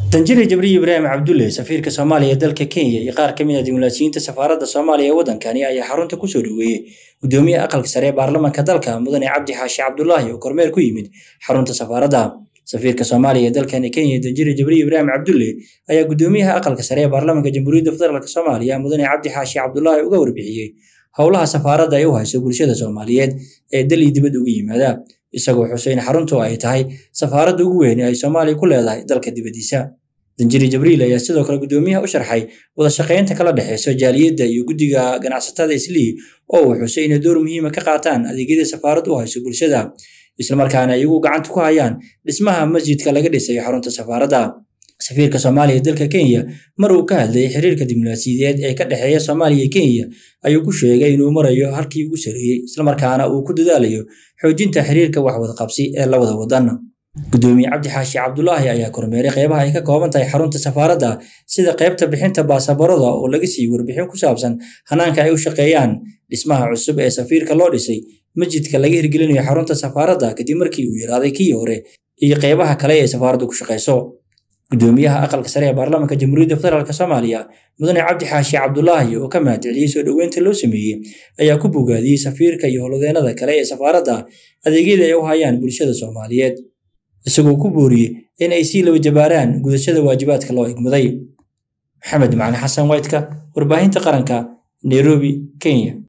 danjire jibriil ibraahim cabdulle safiirka soomaaliya ee dalka kenya iyo qaar ka mid ah dibulaasiyiinta safaaradda soomaaliya ee waddankani ayaa xarunta kusoo dhoweeyey gudoomiyaha aqalka sare ee baarlamaanka dalka mudane cabdi xaashi cabdulaahi oo kormeer ku yimid xarunta safaaradda safiirka soomaaliya ee dalkani kenya danjire jibriil ibraahim cabdulle ayaa gudoomiyaha aqalka sare ee baarlamaanka jamhuuriyadda federaalk soomaaliya mudane cabdi xaashi cabdulaahi uga warbixiyey howlaha safaaradda ay u hayso bulshada soomaaliyeed ee dal iyo dibad uga yimaada isagoo xuseyn xaruntu ay tahay safaaradda ugu weyn ee ay soomaaliya ku leedahay dalka dibaddiisa danjiri jibriil ayaa sidoo kale gudoomiyaha u sharxay wada shaqaynta kala dhexeyso jaaliyadda iyo guddiga ganacsatada islii oo uu xusay inay door muhiima ka qaataan adeegyada safaaraddu u hayso bulshada islamarkaana iyagu gacanta ku hayaan dhismaha masjidka laga dhisayo xarunta safaaradda safiirka soomaaliya ee dalka kenya mar uu ka hadlayay xiriirka diblomaasiyadeed ee ka dhexeeya soomaaliya iyo kenya ayuu ku sheegay inuu marayo halkii ugu sareeyey islamarkaana uu ku dadaalayo xoojinta xiriirka waxwadaqabsi ee labada wadan gudoomiye cabdi xaashi cabdulaahi ayaa kormeeray qeybaha ay ka kooban tahay xarunta safaaradda sida qeybta bixinta baasaboorada oo laga siiyey warbixin ku saabsan hanaanka ay u shaqeeyaan dhismaha cusub ee safiirka loo dhisay masjidka laga hirgelinayo xarunta safaaradda kadib markii uu yaraaday kii hore iyo qeybaha kale ee safaaraddu ku shaqeyso gudoomiyaha aqalka sare ee baarlamaanka jamhuuriyadda federaalk soomaaliya mudane cabdi xaashi cabdulaahi oo ka mahadceliyey soo dhoweynta loo sameeyey ayaa ku bogaadiyey safiirka iyo howlwadeenada kale ee safaaradda adeegyada ay u hayaan bulshada soomaaliyeed isagoo ku booriyey in ay sii laba jabaaraan gudashada waajibaadka loo igmaday maxamed macali xasan waytka warbaahinta qaranka nairobi kenya